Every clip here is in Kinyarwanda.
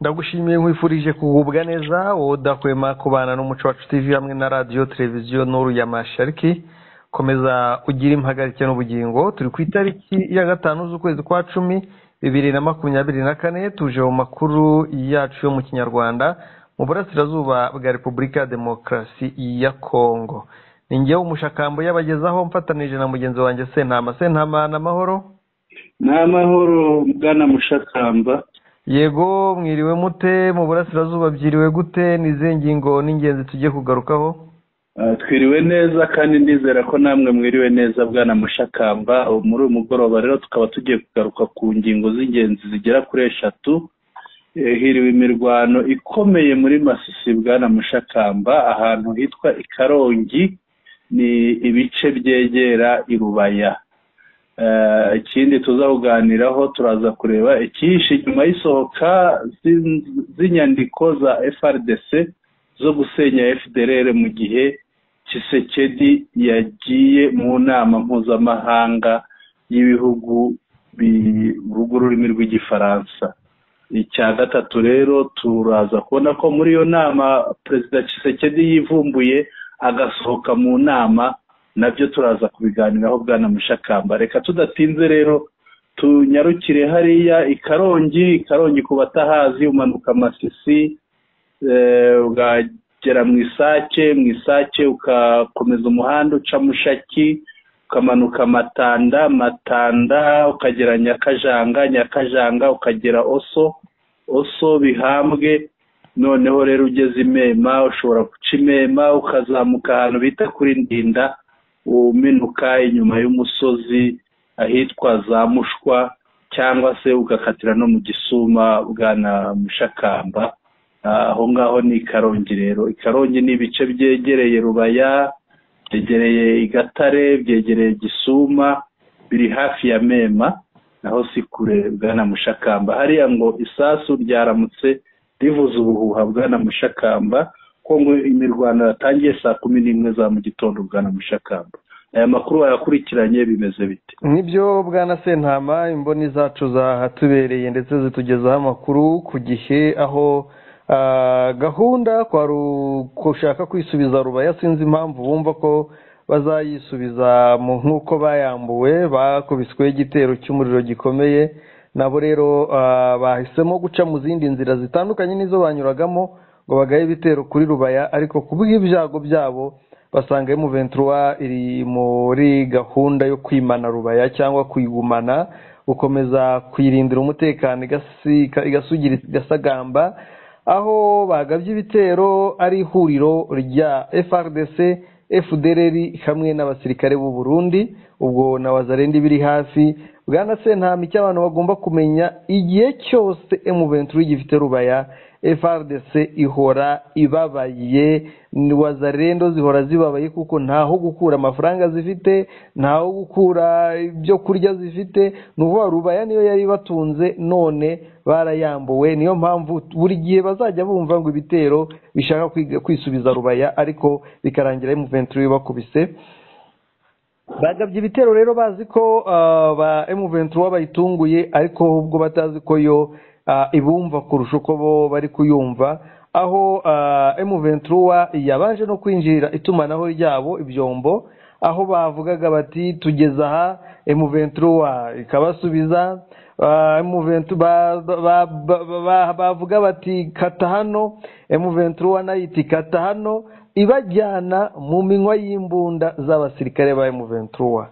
ndagushimiye nkwifurije kugubwa neza wowe udahwema kubana n'umuco wacu tv hamwe na radiyo televiziyo n'uru ya mashariki komeza ugire impagarike n'ubugingo turi ku itariki ya gatanu z'ukwezi kwa cumi bibiri na makumyabiri na kane tuje mu makuru yacu yo mu kinyarwanda mu burasirazuba bwa repubulika ya demokarasi ya kongo ni ngewe umushakamba yabagezaho mfatanije na mugenzi wanjye sentama sentama n'amahoro ni amahoro bwana mushakamba yego mwiriwe mute mu burasirazuba byiriwe gute ni izihe ngingo n'ingenzi tugiye kugarukaho Ah, twiriwe neza kandi ndizera ko namwe mwiriwe neza bwana mushakamba Ubu muri uyu mugoroba rero tukaba tugiye kugaruka ku ngingo z'ingenzi zigera kuri eshatu Eh, hiriwe imirwano ikomeye muri masisi bwana mushakamba ahantu hitwa i karongi ni ibice byegera i rubaya Eh, ikindi tuzakuganiraho turaza kureba ikihishe nyuma y'isohoka z'in- z'inyandiko za frdc zo gusenya fdrr mu gihe kisekedi yagiye mu nama mpuzamahanga y'ibihugu bi- bivuga ururimi rw'igifaransa icya gatatu rero turaza kubona ko muri iyo nama perezida kisekedi yivumbuye agasohoka mu nama nabyo turaza kubiganiraho bwana mushakamba reka tudatinze rero tunyarukire hariya i karongi i karongi ku batahazi umanuka masisi eh, ugagera mu isake mu isake ugakomeza umuhanda uca mushaki ukamanuka matanda matanda ukagera nyakajanga nyakajanga ukagera oso oso bihambwe noneho rero ugeze imema ushobora guca imema ukazamuka ahantu bita kuri ndinda uminuka inyuma y'umusozi ahitwa za mushwa cyangwa se ugakatira no mu gisuma bwana mushakamba Ah, aho ngaho ni i karongi rero i karongi ni ibice byegereye rubaya byegereye i gatare byegereye gisuma biri hafi ya mema naho si kure bwana mushakamba hariya ngo isasu ryaramutse rivuze ubuhuha bwana mushakamba ko ngo imirwano yatangiye saa kumi n'imwe za mu gitondo bwana mushakamba aya makuru wayakurikiranye bimeze bite nibyo bwana sentama imboni zacu zahatubereye ndetse zitugezaho amakuru ku gihe aho ah, gahunda kwa Ru- gushaka kwisubiza rubaya sinzi impamvu bumva ko bazayisubiza mu nk'uko bayambuwe bakubiswe igitero cy'umuriro gikomeye nabo rero ah, bahisemo guca mu zindi nzira zitandukanye n'izo banyuragamo ngo bagaye ibitero kuri rubaya ariko ku bw'ibyago byabo basanga emuventura iri muri gahunda yo kwimana rubaya cyangwa kuyigumana gukomeza kuyirindira umutekano igasi- igasugira igasagamba aho bagabye ibitero ari ihuriro rya FRDC FDLR hamwe n'abasirikare b'u Burundi ubwo na Wazarendi biri hafi bwana Sentama icyo abantu bagomba kumenya igihe cyose M23 gifite rubaya FRDC ihora ibabaye ni Wazarendo zihora zibabaye kuko ntaho gukura amafaranga zifite ntaho gukura ibyo kurya zifite ni ukuvuga rubaya niyo yari ibatunze none barayambuwe niyo mpamvu buri gihe bazajya bumva ngo ibitero bishaka kwiga- kwisubiza rubaya ariko bikarangira M23 bakubise bagabye ibitero rero bazi ko ah, ba M23 bayitunguye ariko ubwo batazi ko yo ah, ibumva kurusha uko bo bari kuyumva aho ah, M23 yabanje no kwinjirira itumanaho ryabo ibyombo aho bavugaga bati tugeze aha M23 ikabasubiza ah, M23 ba- ba- ba- ba- bavuga bati kata hano M23 nayo iti kata hano ibajyana mu minywa y'imbunda z'abasirikare ba M23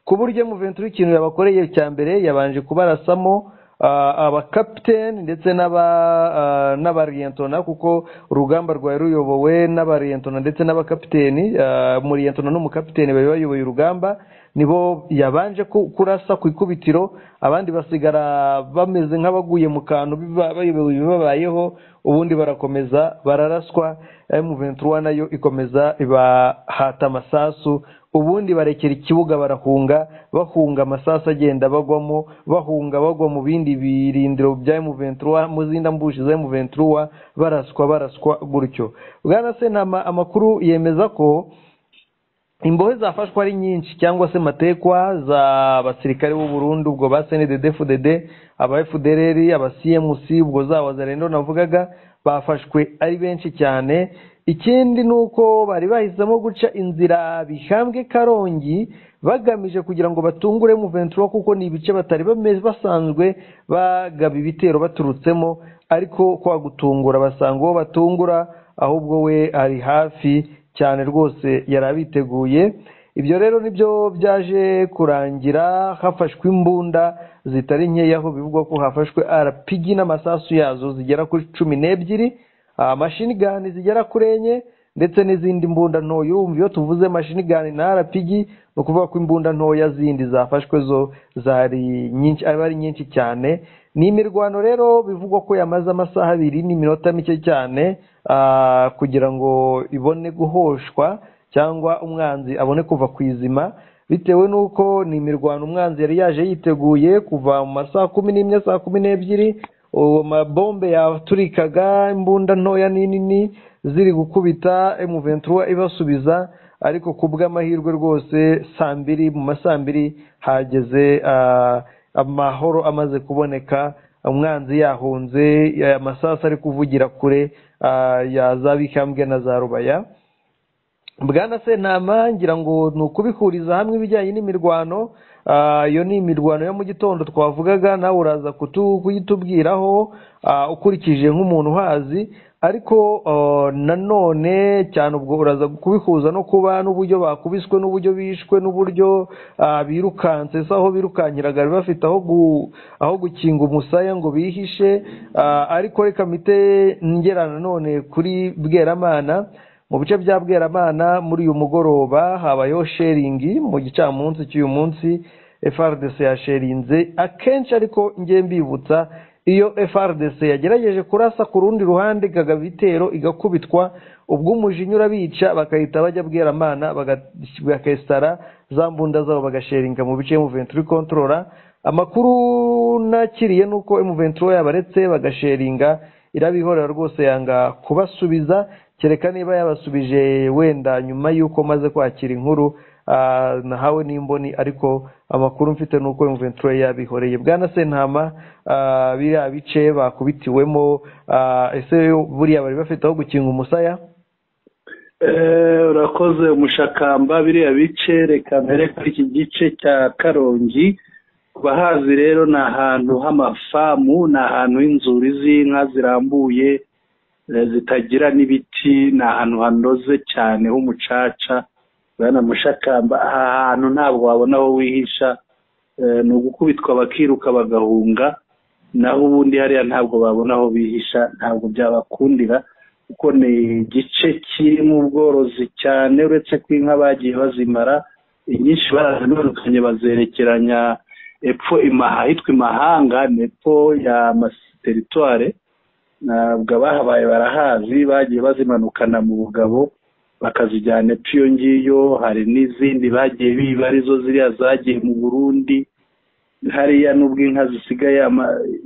ku buryo M23 ikintu yabakoreye cya mbere yabanje kubarasamo ah, abakapiteni ndetse n'aba ah, n'abariyentona kuko urugamba rwari ruyobowe n'abariyentona ndetse n'abakapiteni ah, umuriyentona n'umukapiteni bari bayoboye urugamba nibo yabanje ku- kurasa ku ikubitiro abandi basigara bameze nk'abaguye mu kantu biba- bayobewe ibibabayeho ubundi barakomeza bararaswa M23 nayo ikomeza ibahata amasasu ubundi barekera ikibuga barahunga bahunga amasasu agenda bagwamo bahunga bagwa mu bindi birindiro bya M23 mu zindi mbushi za M23 baraswa baraswa gutyo bwana sentama amakuru yemeza ko imbohe zafashwe ari nyinshi cyangwa se matekwa za basirikare b'u Burundi ubwo ba CNDD FDD aba FDLR aba CMC ubwo zaba zarendo navugaga bafashwe ari benshi cyane ikindi ni uko bari bahisemo guca inzira bihambwe karongi bagamije kugira ngo batungure ventura kuko ni ibice batari bameze basanzwe bagaba ibitero baturutsemo ariko kwa gutungura basanga uwo batungura ahubwo we ari hafi cyane rwose yari abiteguye ibyo rero nibyo byaje kurangira hafashwe imbunda zitari nkeya aho bivugwa ko hafashwe RPG n'amasasu yazo zigera kuri cumi n'ebyiri amashinigani zigera kuri enye ndetse n'izindi mbunda ntoya umva iyo tuvuze mashinigani na RPG ni ukuvuga ko imbunda ntoya zindi zafashwe zo zari nyinshi aba ari nyinshi cyane ni imirwano rero bivugwa ko yamaze amasaha abiri n'iminota mike cyane kugira ngo ibone guhoshwa cyangwa umwanzi abone kuva ku izima bitewe n'uko ni imirwano umwanzi yari yaje yiteguye kuva mu masaha kumi n'imwe saa kumi n'ebyiri uwo mabombe yaturikaga imbunda ntoya n'inini ziri gukubita emuventura ibasubiza ariko ku bw'amahirwe rwose saa mbiri mu masaa mbiri hageze amahoro amaze kuboneka umwanzi yahunze amasasu ari kuvugira kure ya za bikambwe na za rubaya bwana sentama ngira ngo ni ukubihuriza hamwe ibijyanye n'imirwano iyo ni imirwano yo mu gitondo twavugaga nawe uraza kuyitubwiraho ukurikije nk'umuntu uhazi ariko nanone cyane ubwo uraza kubihuza no kuba n'uburyo bakubiswe n'uburyo bishwe n'uburyo birukanse se aho birukankiraga bafite aho gukinga umusaya ngo bihishe ariko reka mite ngera nanone kuri bweramana mu bice bya bweramana muri uyu mugoroba habayeho sheringi mu gicamunsi cy'uyu munsi FRDC yasherinze akenshi ariko ngiye mbibutsa iyo FRDC yagerageje kurasa ku rundi ruhande ikagaba ibitero igakubitwa ubwo umujinya urabica bakahita bajya bweramana bakesitara za mbunda zabo bagasheringa mu bice y'umuventura ikontorora amakuru nakiriye ni uko umuventura yabaretse bagasharinga irabihorera rwose yanga kubasubiza kereka niba yabasubije wenda nyuma y'uko maze kwakira inkuru nahawe n'imboni ariko amakuru mfite ni uko imventura yabihoreye bwana sentama biriya bice bakubitiwemo ese buriya bari bafite aho gukinga umusaya urakoze umushakamba biriya bice reka mbere kuri iki gice cya karongi bahazi rero ni ahantu h'amafamu ni ahantu h'inzuri z'inka zirambuye zitagira n'ibiti ni ahantu hanoze cyane h'umucaca urabona mushakamba aha hantu ntabwo wabona aho wihisha ni ugukubitwa bakiruka bagahunga naho ubundi hariya ntabwo babona aho bihisha ntabwo byabakundira kuko ni igice kirimo ubworozi cyane uretse ko inka bagiye bazimara inyinshi barazanurukanye bazerekeranya epfo ahitwa imahanga ni epfo ya masiteritware ntabwo abahabaye barahazi bagiye bazimanukana mu bugabo bakazijyana epfo iyo ngiyo hari n'izindi bagiye biba arizo ziriya zagiye mu burundi hariya nubwo inka zisigaye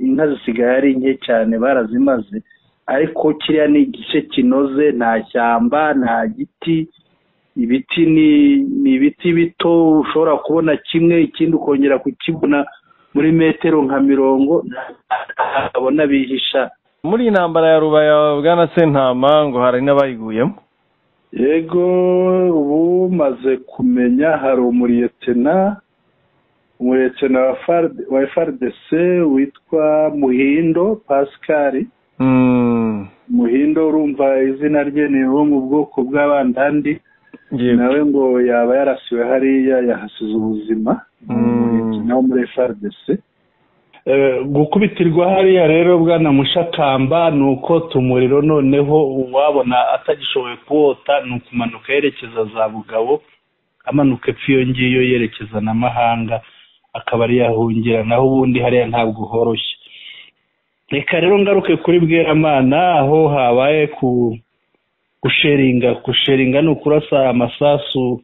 inka zisigaye ari nke cyane barazimaze ariko kiriya ni igice kinoze nta shyamba nta giti ibiti ni ibiti bito ushobora kubona kimwe ikindi ukongera kukibona muri metero nka mirongo ntabona bihisha muri iyi ntambara ya rubaya bwana sentama ngo hari n'abayiguyemo yego ubu umaze kumenya hari umuriyetena umuriyetena wa FRDC witwa muhindo pascal muhindo urumva izina rye ni uwo mu bwoko bw'abandandi nawe ngo yaba yarasiwe hariya yahasize ubuzima umuriyetena wo muri FRDC gukubitirwa hariya rero bwana mushakamba ni uko tumuriro noneho uwabona atagishoboye kuwota ni ukumanuka yerekeza za bugabo amanuka epfo iyo ngiyo yerekeza na mahanga akaba ari yahungira naho ubundi hariya ntabwo horoshye reka rero ngaruke kuri bweramana aho habaye ku gusheringa gusheringa ni ukurasa amasasu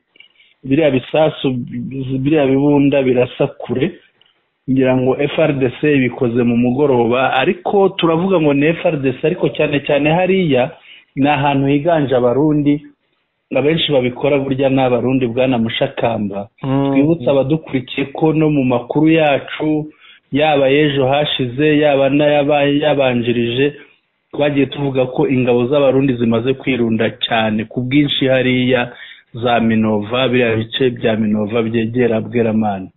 biriya bisasu biriya bibunda birasa kure ngira ngo FRDC bikoze mu mugoroba ariko turavuga ngo ni FRDC ariko cyane cyane hariya ni ahantu higanje abarundi abenshi babikora burya ni abarundi bwana mushakamba twibutse abadukurikiye ko no mu makuru yacu yaba y'ejo hashize yaba n'ayabaye yabanjirije twagiye tuvuga ko ingabo z'abarundi zimaze kwirunda cyane ku bwinshi hariya za minova biriya bice bya minova byegera bweramana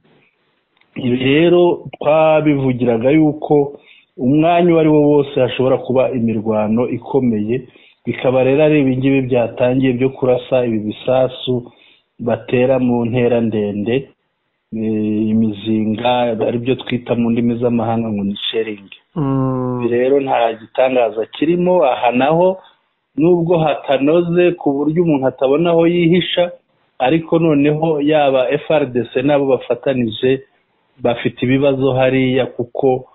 ibi rero twabivugiraga yuko umwanya uwo ari wo wose hashobora kuba imirwano ikomeye bikaba rero ari ibingibi byatangiye byo kurasa ibi bisasu batera mu ntera ndende eh, imizinga aribyo twita mu ndimi z'amahanga ngo ni sheringi ibi rero nta gitangaza kirimo aha naho nubwo hatanoze ku buryo umuntu atabona aho yihisha ariko noneho yaba FRDC n'abo bafatanije bafite ibibazo hariya kuko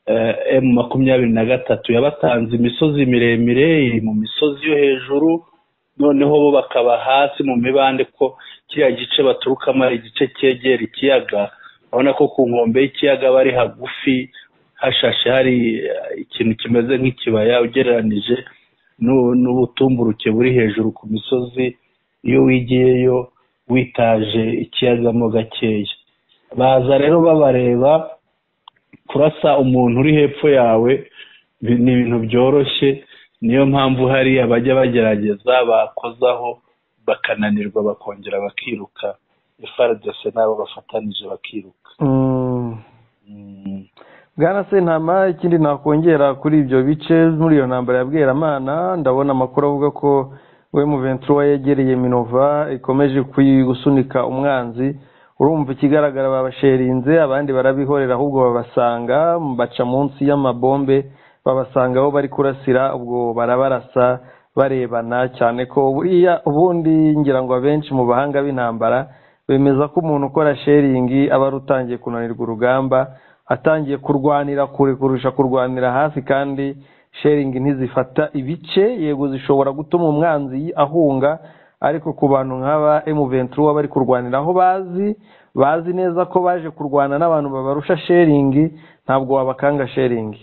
eh, M makumyabiri na gatatu yabatanze imisozi miremire iri mu misozi yo hejuru noneho bo bakaba hasi mu mibande ko kiriya gice baturukamo ari igice cyegera ikiyaga urabona ko ku nkombe y'ikiyaga bari hagufi hashashe hari eh, ikintu kimeze nk'ikibaya ugereranije n'u- n'ubutumburuke buri hejuru ku misozi iyo wigiyeyo witaje ikiyagamo gakeya baza rero babareba kurasa umuntu uri hepfo yawe bi- ni ibintu byoroshye niyo mpamvu hariya bajya bagerageza bakozaho bakananirwa bakongera bakiruka FRDC n'abo bafatanije bakiruka Mm. bwana sentama ikindi nakongera kuri ibyo bice muri iyo ntambara ya bweramana ndabona amakuru avuga ko we muventura yegereye minova ikomeje kuyi- gusunika umwanzi urumva ikigaragara babasherinze abandi barabihorera ahubwo babasanga baca munsi y'amabombe babasanga aho bari kurasira ubwo barabarasa barebana cyane ko buriya ubundi ngira ngo abenshi mu bahanga b'intambara bemeza ko umuntu ukora sheringi aba ari utangiye kunanirwa urugamba atangiye kurwanira kure kurusha kurwanira hasi kandi sheringi ntizifata ibice yego zishobora gutuma umwanzi ahunga ariko ku bantu nk'aba emuventura bari kurwanira aho bazi bazi neza ko baje kurwana n'abantu babarusha sheringi ntabwo wabakanga sheringi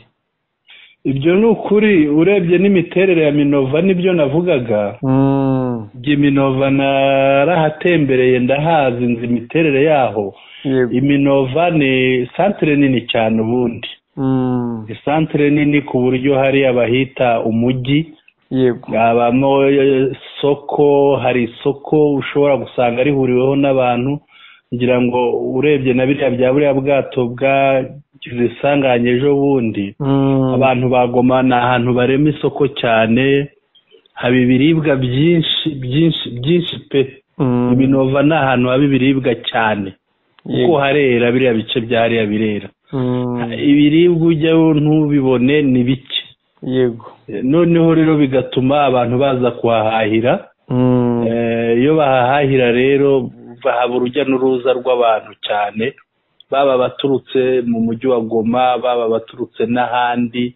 ibyo ni ukuri urebye n'imiterere ya minova nibyo navugaga Mm, Iminova narahatembereye ndahazi nzi imiterere yaho yego iminova ni santire nini cyane ubundi Mm, ni santire nini ku buryo hari abahita umujyi yego habamo isoko hari isoko ushobora gusanga rihuriweho n'abantu ngira ngo urebye na biriya bya buriya bwato bwagize isanganye ejo bundi Mm, abantu bagoma ni ahantu barema isoko cyane haba ibiribwa byinshi byinshi byinshi pe mm, iminova ni ahantu haba ibiribwa cyane kuko yego. harera biriya bice byariya birera Mm, ibiribwa ujyayo ntubibone ni bike yego noneho rero bigatuma abantu baza kuhahahira Mm, Eh, iyo bahahahira rero bahaba urujya n'uruza rw'abantu cyane baba abaturutse mu mujyi wa goma baba abaturutse n'ahandi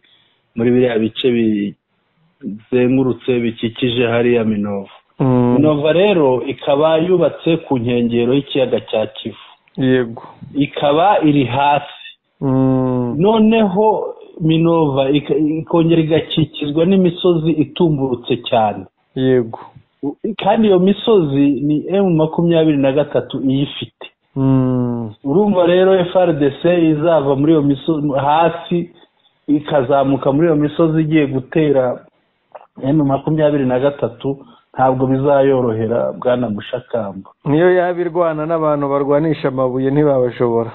muri biriya bice bizengurutse bikikije hariya minova mm, minova rero ikaba yubatse ku nkengero y'ikiyaga cya kivu yego ikaba iri hasi Mm, noneho minova ika- ikongera igakikizwa n'imisozi itumburutse cyane yego kandi iyo misozi ni emu makumyabiri na gatatu iyifite Mm, urumva rero FRDC izava muri iyo misozi hasi ikazamuka muri iyo misozi igiye gutera emu makumyabiri na gatatu ntabwo bizayorohera bwana mushakamba niyo yaba irwana n'abantu barwanisha amabuye ntibabashobora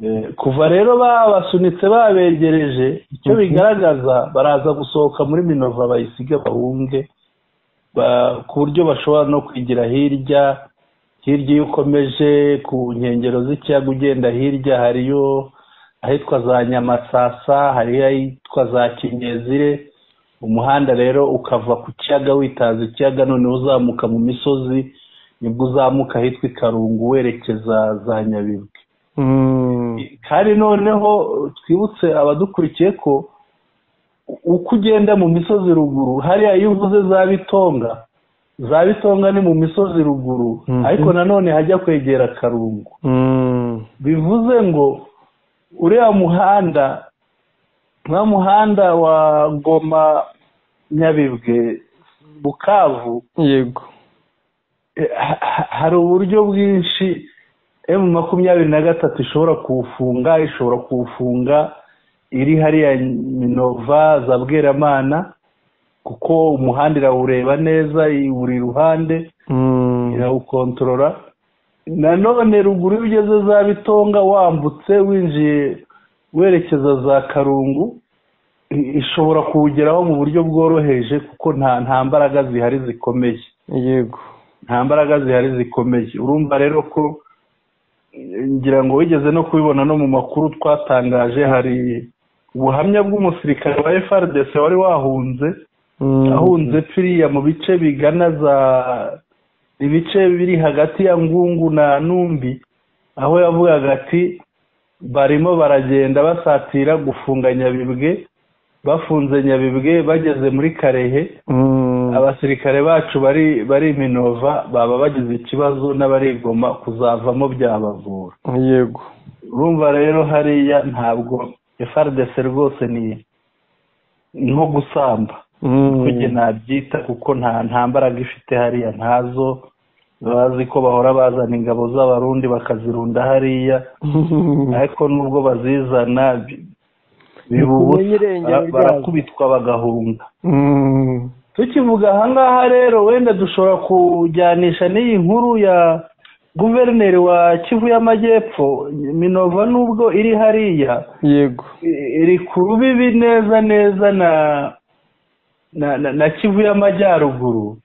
Eh, kuva rero babasunitse babegereje icyo Mhm. bigaragaza baraza gusohoka muri minova bayisige bahunge ba- ku buryo bashobora no kwigira hirya hirya iyo ukomeje ku nkengero z'ikiyaga ugenda hirya hariyo ahitwa za nyamasasa hariyo ahitwa za kinyezire umuhanda rero ukava ku kiyaga witaza ikiyaga noneho uzamuka mu misozi nibwo uzamuka ahitwa i karungu werekeza za nyabibwe Mm, kandi noneho twibutse abadukurikiye ko uko ugenda mu misozi ruguru hariya iyo uvuze za bitonga za bitonga ni mu misozi ruguru Mhm. ariko nanone hajya kwegera karungu mm, bivuze ngo uriya muhanda nka muhanda wa goma nyabibwe bukavu yego hari uburyo bwinshi emu makumyabiri na gatatu ishobora kuwufunga ishobora kuwufunga iri hariya minova za bweramana kuko umuhanda irawureba neza buri ruhande irawukontorora nanone ruguru iyo ugeze za bitonga wambutse winjiye werekeza za karungu ishobora kuwugeraho mu buryo bworoheje kuko nta nta mbaraga zihari zikomeye yego nta mbaraga zihari zikomeye urumva rero ko ngira ngo wigeze no kubibona no mu makuru twatangaje hari ubuhamya bw'umusirikare wa FRDC wari wahunze ahunze piriya mu bice bigana za ibice biri hagati ya ngungu na numbi aho yavugaga ati barimo baragenda basatira gufunga nyabibwe bafunze nyabibwe bageze muri karehe abasirikare bacu bari bari minova baba bagize ikibazo n'abarigoma kuzavamo byabavura yego urumva rero hariya ntabwo FRDC rwose ni nko gusamba kujye nabyita kuko nta nta mbaraga ifite hariya ntazo bazi ko bahora bazana ingabo z'abarundi bakazirunda hariya ariko nubwo bazizana biba ubusa bara- barakubitwa bagahunga tukivuga ahangaha rero wenda dushobora kujyanisha n'iyi nkuru ya guverineri wa kivu y'amajyepfo minova nubwo iri hariya yego i- iri ku rubibi neza neza na na, na, na kivu y'amajyaruguru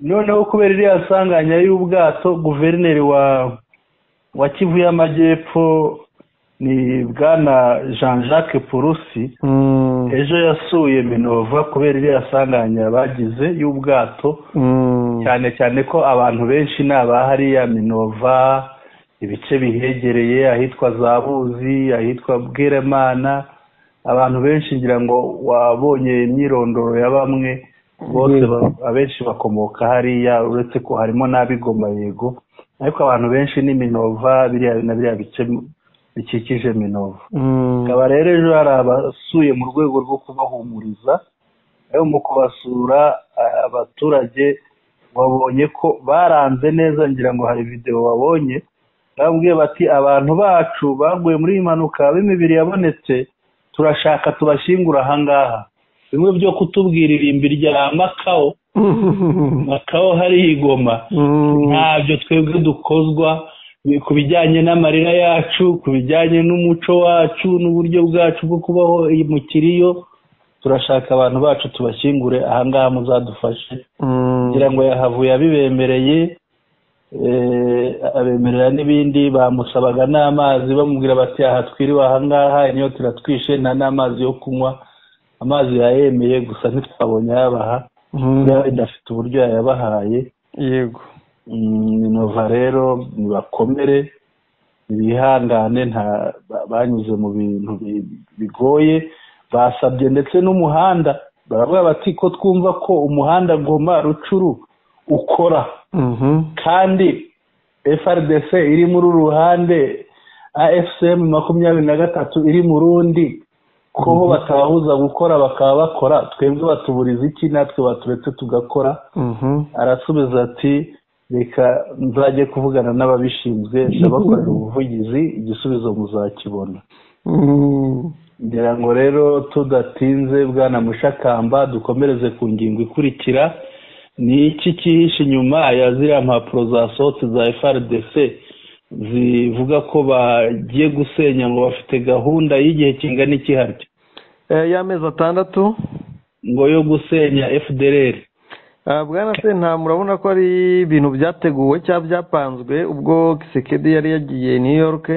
noneho kubera iriya nsanganya y'ubwato guverineri wa wa kivu y'amajyepfo ni bwana jean jacques purusi ejo yasuye minova kubera iriya sanganya bagize y'ubwato cyane cyane ko abantu benshi ni abahariya minova ibice bihegereye ahitwa za buzi ahitwa bweremana abantu benshi ngira ngo wabonye imyirondoro ya bamwe bose Yego. ba- abenshi bakomoka hariya uretse ko harimo n'abigoma yego ariko abantu benshi ni minova biriya na biriya bice bikikije minova akaba rero ejo hari abasuye mu rwego rwo kubahumuriza rero mu kubasura a- abaturage wabonye ko baranze neza ngira ngo hari videwo wabonye babwiye bati abantu bacu baguye muri iyi mpanuka b'imibiri yabonetse turashaka tubashyingura ahangaha bimwe byo kutubwira irimbi rya makawo makawo hari igoma ntabyo twebwe dukozwa ku bijyanye n'amarira yacu ku bijyanye n'umuco wacu n'uburyo bwacu bwo kubaho mu kiriyo turashaka abantu bacu tubashyingure ahangaha muzadufashe kugira ngo yahavuye abibemereye eh, abemerera n'ibindi bamusabaga n'amazi bamubwira bati aha twiriwe ahangaha inyota iratwishe nta n'amazi yo kunywa amazi yayemeye gusa ntitwabonye ayabaha yaba idafite uburyo yayabahaye yego minova rero nibakomere bihangane nta ba- banyuze mu bintu bi- bigoye basabye ndetse n'umuhanda baravuga bati ko twumva ko umuhanda goma rucuru ukora kandi frdc iri muri uru ruhande afcm makumyabiri na gatatu iri mu rundi ko bo batababuza gukora bakaba bakora twebwe batuburiza iki natwe baturetse tugakora arasubiza ati reka nzajye kuvugana n'ababishinzwe ndabakorera ubuvugizi igisubizo muzakibona ngira ngo rero tudatinze bwana mushakamba dukomereze ku ngingo ikurikira ni iki cyihishe inyuma ya ziriya mpapuro zasohotse za frdc zivuga ko bagiye gusenya ngo bafite gahunda y'igihe kingana iki harya Eh, y'amezi atandatu ngo yo gusenya fdrr Ah, bwana sentama urabona ko ari ibintu byateguwe cyangwa byapanzwe ubwo kisekedi yari yagiye new york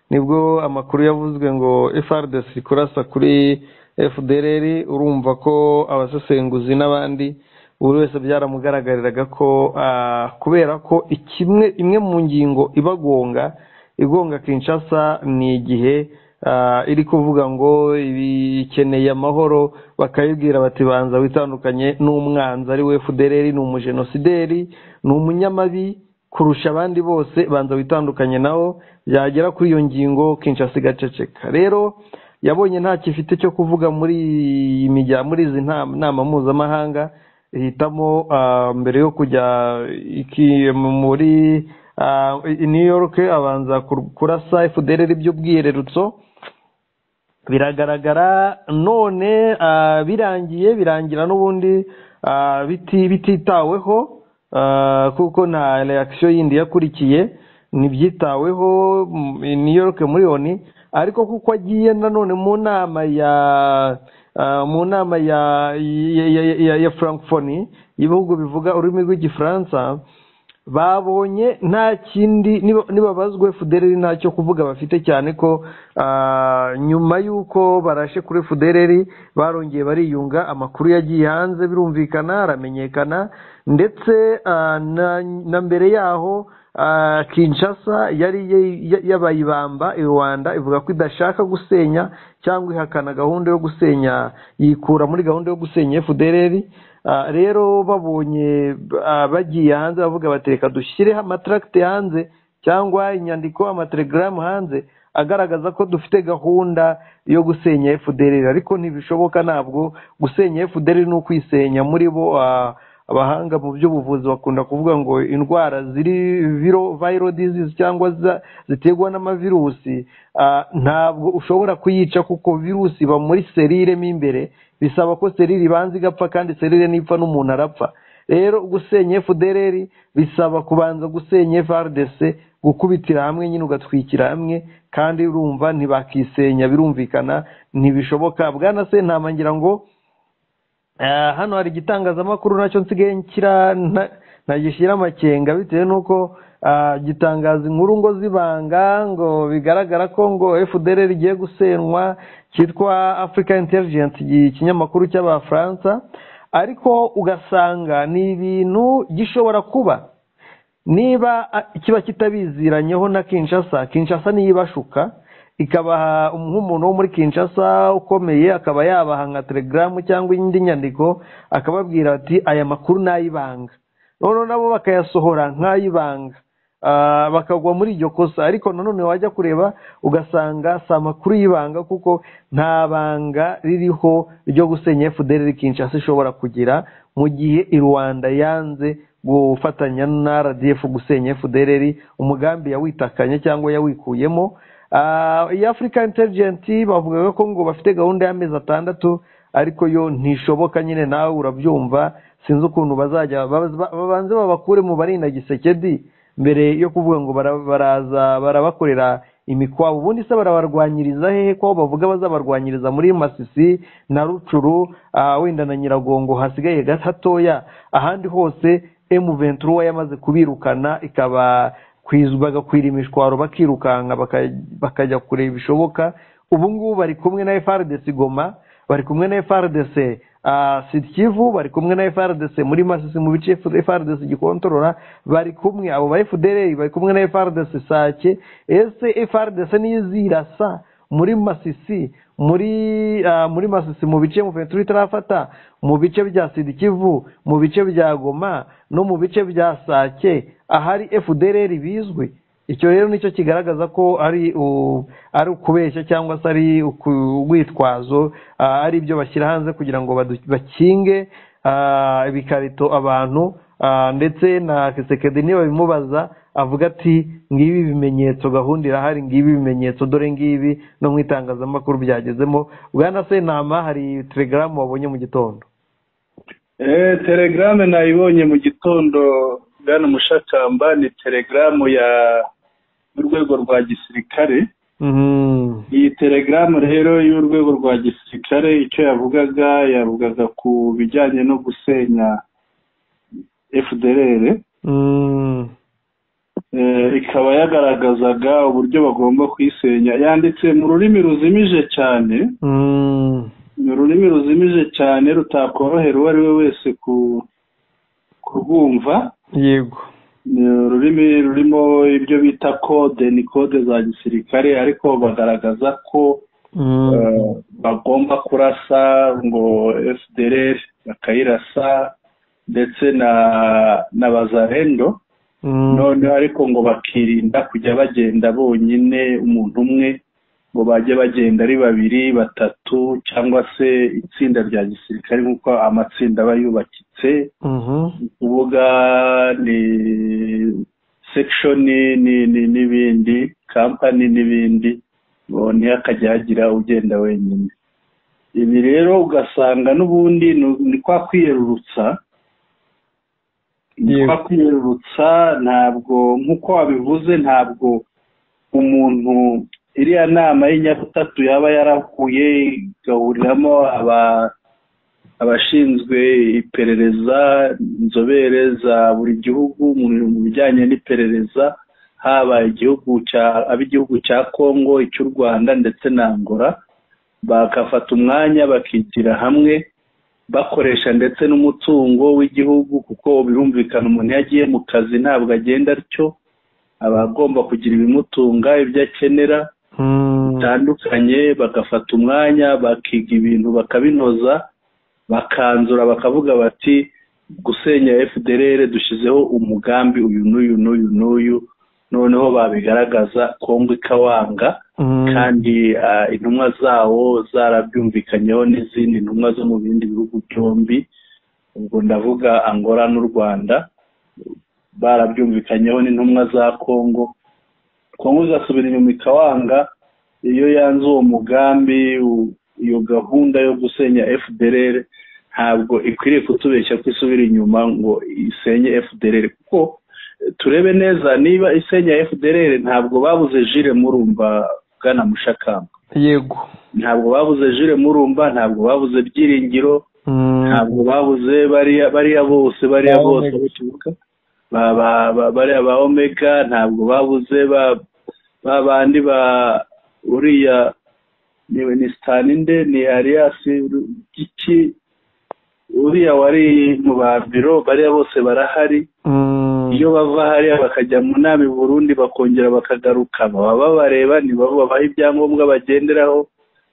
nibwo amakuru yavuzwe ngo frdc kurasa kuri fdrr urumva ko abasesenguzi n'abandi buri wese byaramugaragariraga ko ah, kubera ko ikimwe imwe mu ngingo ibagonga igonga kinshasa ni igihe ah, iri kuvuga ngo ibikeneye amahoro bakayibwira bati banza witandukanye n'umwanzi ari we fudereri ni umujenosideri ni umunyamabi kurusha abandi bose banza witandukanye nawo byagera kuri iyo ngingo kinshasa igaceceka rero yabonye nta kifite cyo kuvuga muri iyi mijya muri izi nama nama mpuzamahanga ihitamo ah, mbere yo kujya iki- muri ah, i- new york abanza kur- kurasa efudereri by'ubwihererutso biragaragara none ah, birangiye birangira n'ubundi ah, biti- bititaweho ah, kuko nta reakisiyo yindi yakurikiye ntibyitaweho mm, i new york miliyoni ariko kuko agiye nanone mu nama ya ah, mu nama ya ya, ya, ya, ya francophonie y'ibihugu bivuga ururimi rw'igifaransa babonye nta kindi niba- nibabazwe fudereri ntacyo kuvuga bafite cyane ko ah, nyuma y'uko barashe kuri fudereri barongeye bariyunga amakuru yagiye hanze birumvikana aramenyekana ndetse ah, na, na mbere yaho ah, kinshasa yari ye- ya- yabaye ibamba i rwanda ivuga ko idashaka gusenya cyangwa ihakana gahunda yo gusenya yikura muri gahunda yo gusenya fudereri Ah, rero babonye ah, bagiye hanze bavuga bati reka dushyireho amataragite hanze cyangwa inyandiko amatelegaramu hanze agaragaza ko dufite gahunda yo gusenya fdr ariko ntibishoboka ntabwo gusenya fdr ni ukwisenya muri bo ah, abahanga mu by'ubuvuzi bakunda kuvuga ngo indwara ziri viro viral disease cyangwa za- ziterwa n'amavirusi ah, ntabwo ushobora kuyica kuko virusi iba muri serire mo imbere bisaba ko serire ibanza igapfa kandi serire nipfa n'umuntu arapfa rero gusenya fdr bisaba kubanza gusenya vrdc gukubitira hamwe nyine ugatwikira hamwe kandi urumva ntibakisenya birumvikana ntibishoboka bwana sentama ngira ngo Eh, hano hari igitangazamakuru nacyo nsigaye nshyira nta- ntagishyira amakenga bitewe n'uko ah, gitangaza inkuru ngo zibanga ngo bigaragara ko ngo fdr rigiye gusenywa cyitwa africa intelligence iki- ikinyamakuru cy'abafaransa ariko ugasanga ni ibintu gishobora kuba niba ah, kiba kitabiziranye na kinshasa kinshasa niyo ibashuka ikabaha nk'umuntu wo muri kinshasa ukomeye akaba yabaha nka telegaramu cyangwa indi nyandiko akababwira ati aya makuru ni ay'ibanga noneho nabo bakayasohora nk'ay'ibanga Ah, bakagwa muri iryo kosa ariko nanone wajya kureba ugasanga si amakuru y'ibanga kuko nta banga ririho ryo gusenya fdr kinshasa ishobora kugira mu gihe i rwanda yanze gufatanya na rdf gusenya fdr umugambi yawitakanye cyangwa yawikuyemo Ah, iyi africa intelligent bavugaga ko ngo bafite gahunda y'amezi atandatu ariko yo ntishoboka nyine nawe urabyumva sinzi ukuntu bazajya baba- babanze babakure mu barinda giseke di mbere yo kuvuga ngo bara- baraza barabakorera imikwabo ubundi se barabarwanyiriza hehe ko bavuga bazabarwanyiriza muri masisi na rucuru ah, wenda na nyiragongo hasigaye gatoya ahandi hose emu ventura yamaze kubirukana ikaba kwiz- bagakwira imishwaro bakirukanka baka- bakajya kure bishoboka ubu ngubu bari kumwe na FRDC Goma bari kumwe na FRDC ah, Sud Kivu bari kumwe na FRDC muri Masisi mu bice FRDC gikontorora bari kumwe abo ba FDLR bari kumwe na FRDC Sake ese FRDC nizirasa muri Masisi muri ah, muri Masisi mu bice mu Ventura itarafata mu bice bya Sud Kivu mu bice bya Goma no mu bice bya Sake ahari FDLR bizwi icyo rero nicyo kigaragaza ko ari u- ari ukubeshya cyangwa se ari uku- urwitwazo ah, ari ibyo bashyira hanze kugira ngo badu- bakinge ah, ibikarito abantu ah, ndetse na kisekedi nibabimubaza avuga ati ngibi ibimenyetso gahunda irahari ngibi ibimenyetso dore ngibi no mu itangazamakuru byagezemo bwana sentama hari telegaramu wabonye mu gitondo Eh, telegaramu nayibonye mu gitondo bwana mushakamba ni telegaramu ya y'urwego rwa gisirikare Mhm. iyi telegaramu rero y'urwego rwa gisirikare icyo yavugaga yavugaga ku bijyanye no gusenya fdr Mhm. Eh, ikaba yagaragazaga uburyo bagomba kuyisenya yanditse mu rurimi ruzimije cyane Mhm. ni ururimi ruzimije cyane rutakorohera uwo ari we wese ku kurwumva yego ni ururimi rurimo ibyo bita kode ni kode za gisirikare ariko bagaragaza ko Mhm. eh, bagomba kurasa ngo fdr bakayirasa ndetse na na bazarendo Mhm. noneho ariko ngo bakirinda kujya bagenda bonyine umuntu umwe ngo bajye bagenda ari babiri batatu cyangwa se itsinda rya gisirikare nk'uko amatsinda aba yubakitse ni kuvuga ni sekishoni n'ibindi kampani n'ibindi ntihakajya hagira ugenda wenyine ibi rero ugasanga n'ubundi ni kwa kwiyerurutsa ni kwa kwiyerurutsa ntabwo nk'uko wabivuze ntabwo umuntu iriya nama y'inyabutatu yaba yarahuye igahuriramo abashinzwe iperereza inzobere za buri gihugu mu bijyanye n'iperereza haba igihugu cya ab'igihugu cya congo icy'u rwanda ndetse na angola bagafata umwanya bakigira hamwe bakoresha ndetse n'umutungo w'igihugu kuko birumvikana umuntu iyo agiye mu kazi ntabwo agenda atyo aba agomba kugira ibimutunga ibyo akenera bitandukanye bagafata umwanya bakiga ibintu bakabinoza bakanzura bakavuga bati gusenya fdr dushyizeho umugambi uyu n'uyu n'uyu n'uyu noneho babigaragaza kongo ikawanga kandi intumwa zawo zarabyumvikanyeho n'izindi ntumwa zo mu bindi bihugu byombi ubwo ndavuga angola n'u rwanda barabyumvikanyeho n'intumwa za kongo kongo igasubira inyuma ikawanga iyo yanze uwo mugambi iyo gahunda yo gusenya fdr ntabwo ikwiriye kutubeshya ko isubira inyuma ngo isenye fdr kuko turebe neza niba isenya fdr ntabwo babuze jire murumba bwana mushakamba yego ntabwo babuze jire murumba ntabwo babuze byiringiro ntabwo babuze bariya bose bariya bose baturuka bariya ba omega ntabwo babuze ba bandi ba uriya ni sitaninde ni ariyasi giki uriya wari mu ba biro bariya bose barahari iyo bava hariya bakajya mu nama i burundi bakongera bakagaruka baba babareba ntibabo babaha ibyangombwa bagenderaho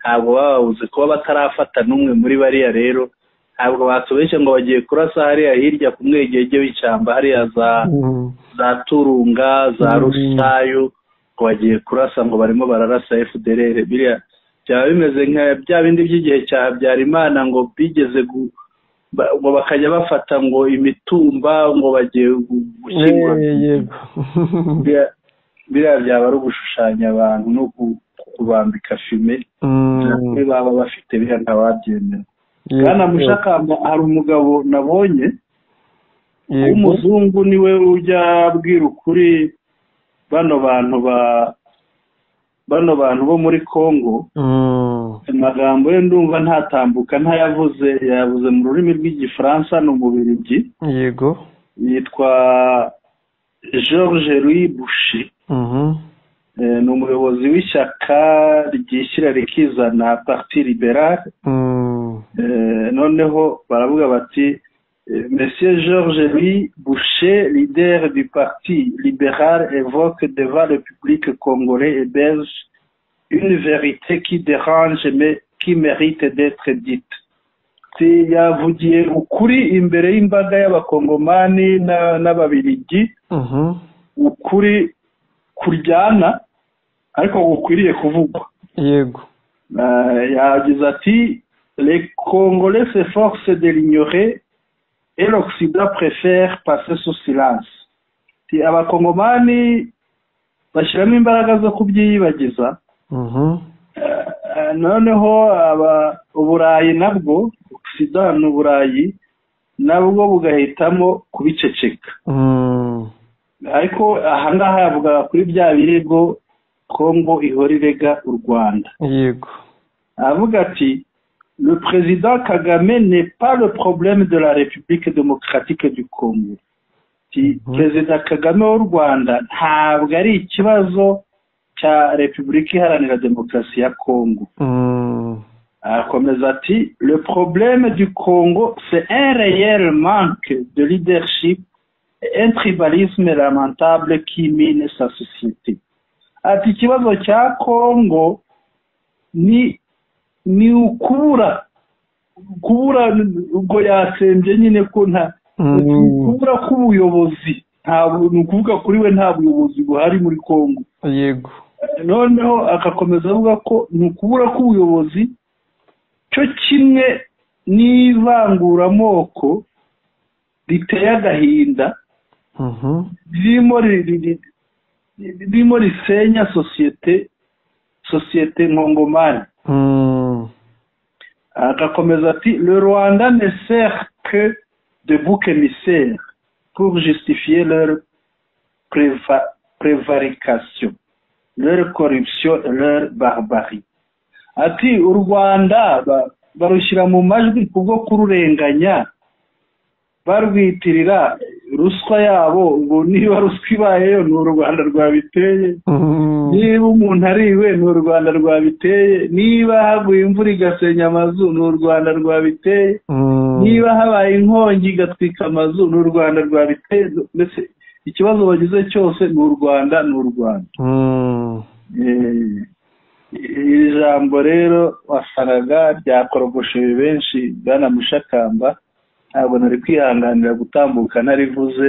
ntabwo baba babuze kuba batarafata n'umwe muri bariya rero ntabwo batubeshya ngo bagiye kurasa hariya hirya ku mwegege w'ishyamba hariya za za turunga za rusayu ngo bagiye kurasa ngo barimo bararasa fdr biriya byaba bimeze nka bya bindi by'igihe cya habyarimana ngo bigeze ngo bakajya bafata ngo imitumba ngo bagiye gushyingura biriya byaba ari ugushushanya abantu no kubambika fime baba bafite biriya ntawabyemera kandi mushakamba hari umugabo nabonye w'umuzungu niwe ujya abwira ukuri bano bantu ba bano bantu bo muri congo amagambo ye ndumva ntatambuka ntayavuze yavuze mu rurimi rw'igifaransa ni umubirigi yego yitwa george louis bushi ni umuyobozi w'ishyaka ryishyira rikizana parti liberale noneho baravuga bati Monsieur Georges Louis Boucher, leader du parti libéral, évoque devant le public congolais et belge une vérité qui dérange mais qui mérite d'être dite. yavugiye ukuri imbere y'imbaga y'abakongomani n'ababiligi ukuri kuryana ariko gukwiriye kuvugwa yego yagize ati les congolais s'efforcent de l'ignorer et l'Occident préfère passer sous silence abakongomani bashyiramo imbaraga zo kubyiyibagiza noneho uburayi nabwo sida n'uburayi nabwo bugahitamo kubiceceka ariko ahangaha yavugaga kuri bya birego kongo ihora irega u rwanda yego aravuga ati le président Kagame n'est pas le problème de la République démocratique du Congo. Perezida Kagame w'u Rwanda ntabwo ari ikibazo cya Repubulika iharanira demokarasi ya Congo. Akomeza ati le problème du Congo c'est un réel manque de leadership et un tribalisme lamentable qui mine sa société. Ati ikibazo cya Congo ni ni ukubura kubura ubwo yasembye nyine ko nta kubura k'ubuyobozi ni ukuvuga kuri we nta buyobozi buhari muri congo yego noneho agakomeza avuga ko ni ukubura k'ubuyobozi cyo kimwe n'ivanguramoko riteye agahinda ririmo ri- ri- ri- ririmo risenya sosiyete sosiyete nkongomani agakomeza ati le rwanda ne sert que de bouc émissaire pour justifier leur préva- prévarication leur corruption leur barbarie ati u rwanda ba- barushyira mu majwi kubwo kururenganya barwitirira ruswa yabo ngo niba ruswa ibayeyo ni u rwanda rwabiteye niba umuntu ariwe ni u rwanda rwabiteye niba haguye imvura igasenya amazu ni u rwanda rwabiteye niba habaye inkongi igatwika amazu ni u rwanda rwabiteye mbese ikibazo bagize cyose ni u rwanda ni u rwanda Eh, iri jambo rero wasangaga ryakorogoshoye benshi banamushakamba ntabwo nari kwihanganira gutambuka narivuze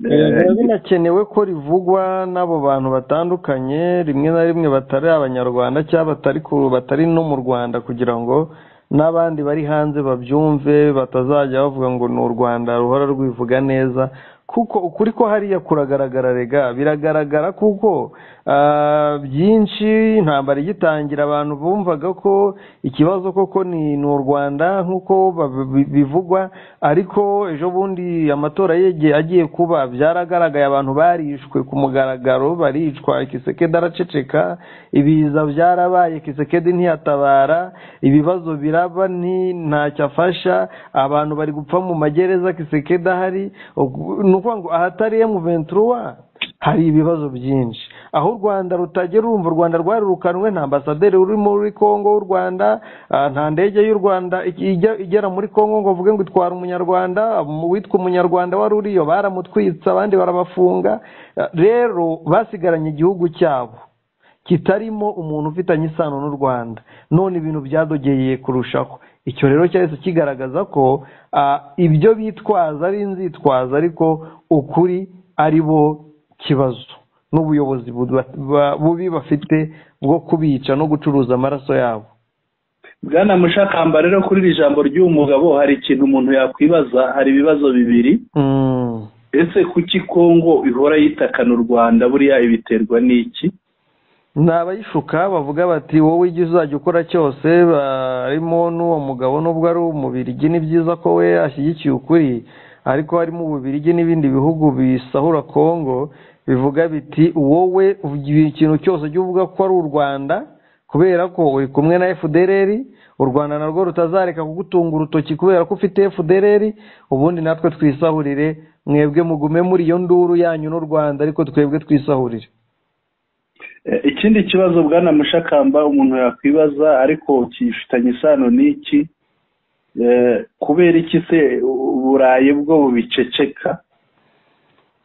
Eh, biba binakenewe ko rivugwa n'abo bantu batandukanye rimwe na rimwe batari abanyarwanda cyangwa batari ku- batari no mu rwanda kugira ngo n'abandi bari hanze babyumve batazajya bavuga ngo ni u rwanda ruhora rwivuga neza kuko ukuri ko hariya kuragaragara rega biragaragara kuko ah, byinshi intambara igitangira abantu bumvaga ko ikibazo koko ni ni u rwanda nk'uko babi- bi- bivugwa ariko ejo bundi amatora yegeye agiye kuba byaragaragaye abantu barishwe ku mugaragaro baricwa kisekedi araceceka ibiza byarabaye kisekedi ntiyatabara ibibazo biraba nti ntacyo afasha abantu bari gupfa mu magereza kisekedi ahari ubwo- ni ukuvuga ngo ahatari emu venturuwa hari ibibazo byinshi aho u rwanda rutagera urumva u rwanda rwarirukanwe nta ambasaderi uri muri congo w'u rwanda ah, nta ndege y'u rwanda ijya- igera muri congo ngo avuge ngo itwara umunyarwanda mu- uwitwa umunyarwanda wari uriyo baramutwitse abandi barabafunga Ah, rero basigaranye igihugu cyabo kitarimo umuntu ufitanye isano n'u rwanda none ibintu byadogeye kurushaho icyo rero cyahise kigaragaza ko ah, ibyo bitwaza ari inzitwazo ariko ukuri ari bo kibazo n'ubuyobozi bu- ba- bubi bafite bwo kubica no gucuruza amaraso yabo bwana mushakamba rero kuri iri jambo ry'uyu mugabo hari ikintu umuntu yakwibaza hari ibibazo bibiri Mm. ese kuki kongo ihora yitakana u rwanda buriya ibiterwa n'iki ni abayishuka bavuga bati wowe ijya uzajya ukora cyose harimo n'uwo mugabo nubwo ari umubirigi ni byiza ko we ashyigikiye ukuri ariko harimo ububirigi n'ibindi bihugu bisahura kongo bivuga biti wowe ikintu cyose ujya uvuga ko ari u rwanda kubera ko uri kumwe na fdrr u rwanda narwo rutazareka kugutunga urutoki kubera ko ufite fdrr ubundi natwe twisahurire mwebwe mugume muri iyo nduru yanyu n'u rwanda ariko twebwe twisahurire Eh, ikindi kibazo bwana mushakamba umuntu yakwibaza ariko kifitanye isano n'iki Eh, kubera iki se u- uburayi bwo bubiceceka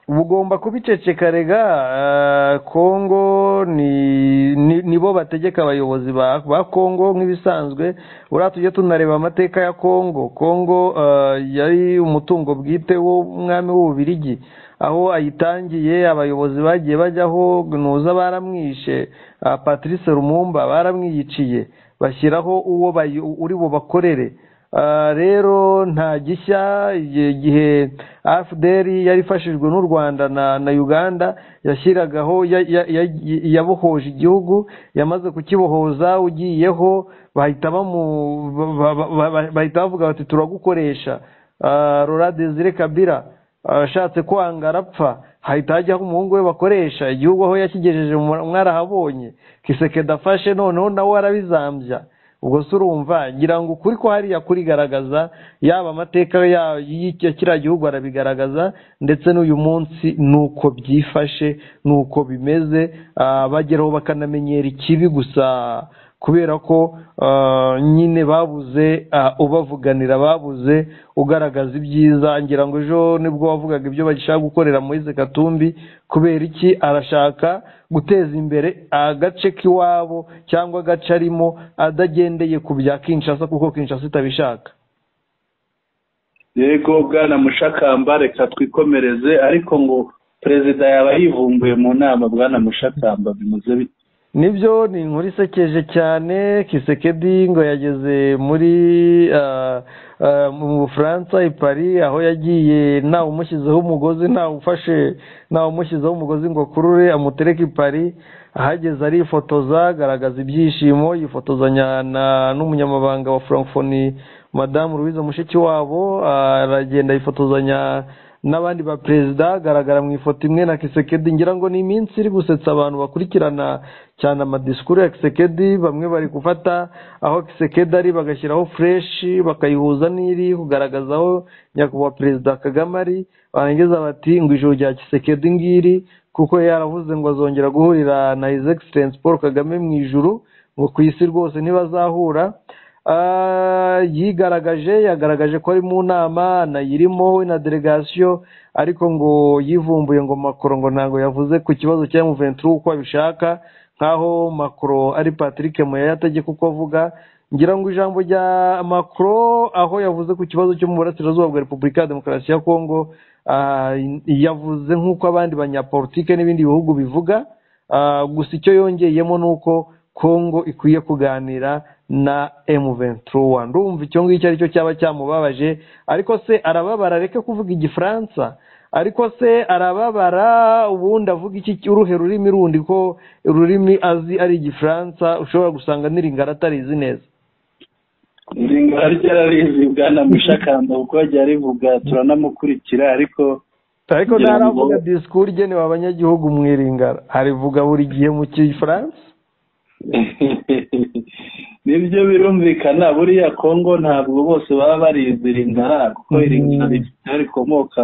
bugomba kubiceceka rega eh, kongo ni ni- nibo bategeka abayobozi ba ba kongo nk'ibisanzwe buriya tujye tunareba amateka ya kongo kongo eh, yari umutungo bwite w'umwami w'ububirigi aho ayitangiye abayobozi bagiye bajyaho nuza baramwishe ah, patrice rumumba baramwiyiciye bashyiraho uwo bayi- uri bubakorere Ah, rero nta gishya igihe afdr yari ifashijwe n'u rwanda na, na uganda yashyiragaho ya- ya- ya- yabohoje igihugu yamaze kukibohoza ugiyeho bahita bamu ba- ba- ba- ba- bahita bavuga bati turagukoresha Ah, rora desire kabira ashatse kwanga arapfa hahita hajyaho umuhungu we bakoresha igihugu aho yakigejeje mu- mwarahabonye kisekedi afashe noneho nawe arabizambya ubwo se urumva ngira ngo ukuri ko hariya kurigaragaza yaba amateka ya- y- ya kiriya gihugu arabigaragaza ndetse n'uyu munsi ni uko byifashe ni uko bimeze ah, bageraho bakanamenyera ikibi gusa kubera ko ah, nyine babuze ah, ubavuganira babuze ugaragaza ibyiza ngira ngo ejo nibwo wavugaga ibyo bagishaka gukorera Moise Katumbi kubera iki arashaka guteza imbere agace k'iwabo cyangwa agace arimo adagendeye ku bya Kinshasa kuko Kinshasa itabishaka yego bwana mushakamba reka twikomereze ariko ngo perezida yaba yivumbuye mu nama bwana mushakamba bimuze bite nibyo ni inkuru isekeje cyane kisekedi ngo yageze muri ah, ah, mu bufaransa i paris aho yagiye ntawe umushyizeho umugozi ntawe ufashe ntawe umushyizeho umugozi ngo akurure amutereke i paris ahageze arifotoza agaragaza ibyishimo yifotozanya na- n'umunyamabanga wa francophonie madamu louise mushikiwabo ah, aragenda yifotozanya n'abandi ba perezida agaragara mu ifoto imwe na kisekedi ngira ngo ni iminsi iri gusetsa abantu bakurikirana cyane amadisikuru ya kisekedi bamwe bari gufata aho kisekedi ari bagashyiraho fureshi bakayihuza n'iri kugaragaza aho nyakubahwa perezida kagame ari barangiza bati ngo ijoro rya kisekedi ngiri kuko yaravuze ngo azongera guhurira na hizi egiserensi paul kagame mu ijuru ngo ku isi rwose ntibazahura Ah, yigaragaje yagaragaje ko ari mu nama anayirimo we na delegasiyo ariko ngo yivumbuye ngo makoro ngo ntabwo yavuze ku kibazo cya muventuri uko abishaka nk'aho makoro ari patrick muyaya ategeka uko avuga ngira ngo ijambo rya makoro aho yavuze ku kibazo cyo mu burasirazuba bwa repubulika ya demokarasi ya kongo ah, yavuze nk'uko abandi banyapolitike n'ibindi bihugu bivuga Ah, gusa icyo yongeyemo ni uko kongo ikwiye kuganira na M23 ndumva icyo ngicyo ari cyo cyaba cyamubabaje ariko se arababara reke kuvuga igifaransa ariko se arababara ubundi avuga iki uruhe rurimi rundi ko ururimi azi ari igifaransa ushobora gusanga n'iringara atarizi neza nzinga ryararizi bwana mushakamba kuko yagiye arivuga turanamukurikira ariko ariko Ngira ngo- ntaravuga disikuru igenewe abanyagihugu mu iringara arivuga buri gihe mu gifaransa nibyo birumvikana buriya kongo ntabwo bose baba barizi iringara kuko Mhm. iringara rikomoka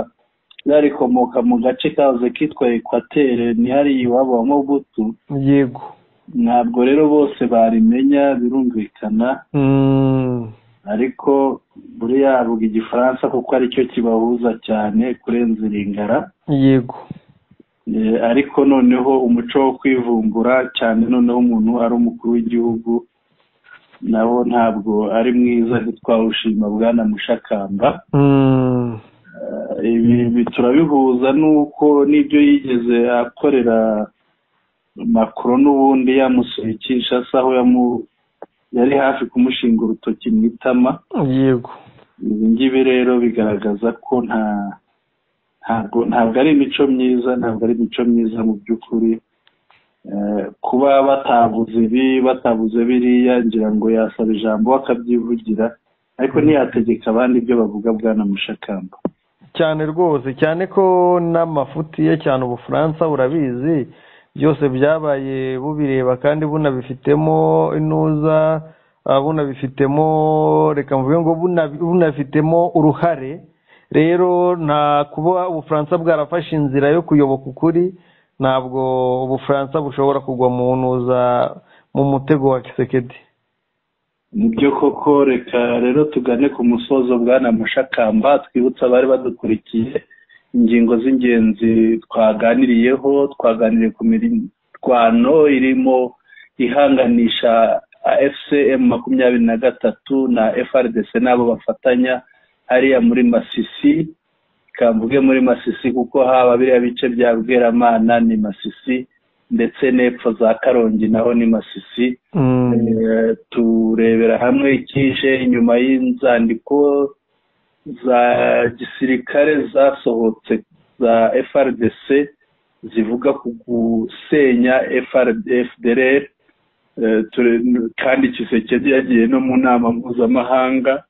rikomoka mu gace kahoze kitwa ekwatere nihari iwabo wa mobutu yego ntabwo rero bose barimenya birumvikana Mm. ariko buriya avuga igifaransa kuko aricyo kibahuza cyane kurenza iringara yego Eh, ariko noneho umuco wo kwivumbura cyane noneho umuntu ari umukuru w'igihugu nawo ntabwo ari mwiza ntitwawushima bwana mushakamba Mm. Eh, ibi ibi turabihuza n'uko n'ibyo yigeze akorera makuru n'ubundi yamusuye kinshasa aho yamu yari hafi kumushinga urutoki mu itama yego ibi ngibi rero bigaragaza ko nta ntabwo ntabwo ari imico myiza ntabwo ari imico myiza mu by'ukuri Eh, kuba batavuze ibi batavuze biriya ngira ngo yasaba ijambo we akabyivugira ariko ntiyategeka abandi ibyo bavuga bwana mushakamba cyane rwose cyane ko n'amafuti ye cyane ubufaransa burabizi byose byabaye bubireba kandi bunabifitemo inuza ah, bunabifitemo reka mvuge ngo bunabi- bunafitemo uruhare rero nta kuba ubufaransa bwarafashe inzira yo kuyoboka ukuri ntabwo ubufaransa bushobora kugwa mu ntuza mu mutego wa kisekedi nibyo koko reka rero tugane ku musozo bwana mushakamba twibutse abari badukurikiye ingingo z'ingenzi twaganiriyeho twaganiriye ku mirwano irimo ihanganisha fcm makumyabiri na gatatu na frdc n'abo bafatanya hariya muri masisi kamvuge muri masisi kuko haba biriya bice bya bweramana ni masisi ndetse n'epfo za karongi naho ni masisi Mm, Eh, turebera hamwe ikije inyuma y'inzandiko za gisirikare zasohotse za FRDC zivuga ku gusenya FR- FDLR Eh, ture- kandi Kisekedi yagiye no mu nama mpuzamahanga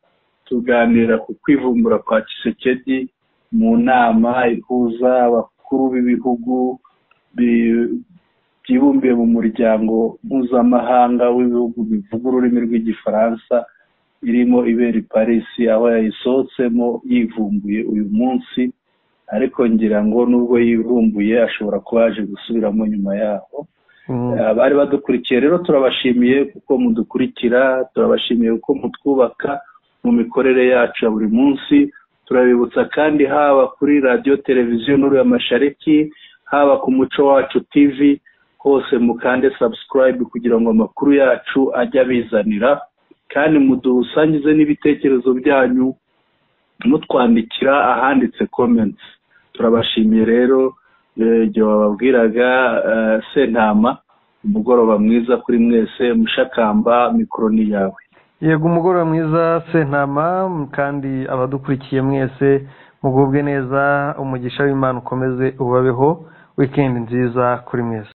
tuganira ku kwivumbura kwa Kisekedi mu nama ihuza abakuru b'ibihugu bi- byibumbiye mu muryango mpuzamahanga w'ibihugu bivuga ururimi rw'igifaransa irimo ibera i paris aho yayisohotsemo yivumbuye uyu munsi ariko ngira ngo nubwo yivumbuye ashobora kuba yaje gusubiramo nyuma yaho mm. abari badukurikiye rero turabashimiye kuko mudukurikira turabashimiye kuko mutwubaka mu mikorere yacu ya buri munsi turabibutsa kandi haba kuri radiyo televiziyo n'uru amashariki haba ku muco wacu tv hose mukande subscribe kugira ngo amakuru yacu ajye abizanira kandi mudusangize n'ibitekerezo byanyu mutwandikira ahanditse comments turabashimiye rero igihe wababwiraga sentama umugoroba mwiza kuri mwese mushakamba mikoro ni yawe yego umugoroba mwiza sentama kandi abadukurikiye mwese mugubwe neza umugisha w'imana ukomeze ubabeho wikendi nziza kuri mwese